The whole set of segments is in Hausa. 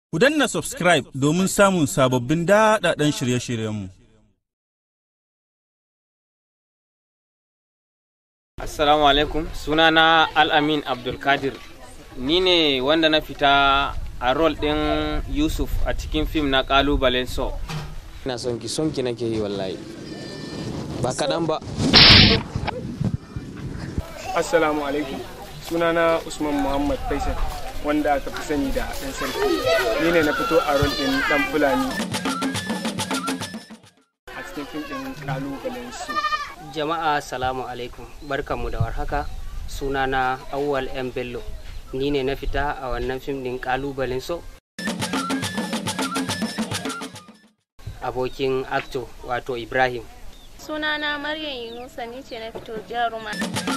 Ku danna subscribe domin samun sababbin daɗaɗɗen shirye-shiryenmu. Assalamu alaikum sunana Al-Amin Abdulkadir ni ne wanda na fita a rol ɗin Yusuf a cikin fim na ƙalubalen so. ina son ki son ki nake yi wallahi ba kaɗan ba Assalamu alaikum sunana Usman Muhammad Faisal wanda aka fi sani da ɗan sarki ni ne na fito a rol ɗin ɗan Fulani a cikin fim ɗin ƙalubalen su. Jama'a salamu alaikum barkanmu da warhaka sunana Awwal M Bello ni ne na fita a wannan fim din kalubalen so abokin acto wato Ibrahim Sunana Maryam Yunusa ni ce na fito jaruma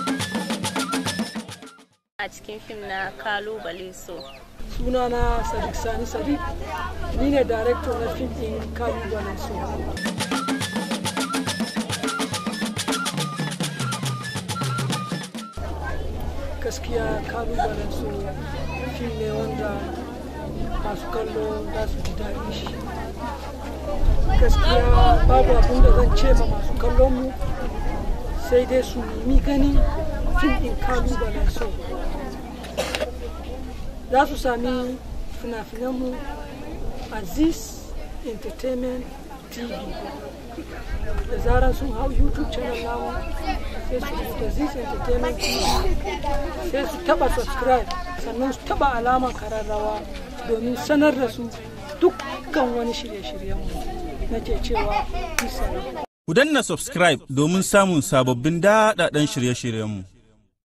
a cikin fim na kalubale so. sunana sadiq sani sadiq ni ne director na fim din kalubalen so gaskiya kalubalen so fim ne wanda masu kallo za su ji daɗi shi gaskiya babu abin da zan ce ma masu kallon mu sai dai su nemi ganin fim din kalubalen so za su sami fina-finanmu aziz entertainment tv da zarar sun hau youtube channel namu sai su rubuta aziz entertainment tv sai su taba subscribe sannan su taba alamar kararrawa domin sanar da su dukkan wani shirye-shiryenmu nake cewa bisa Ku danna subscribe domin samun sababbin daɗaɗɗen shirye-shiryenmu.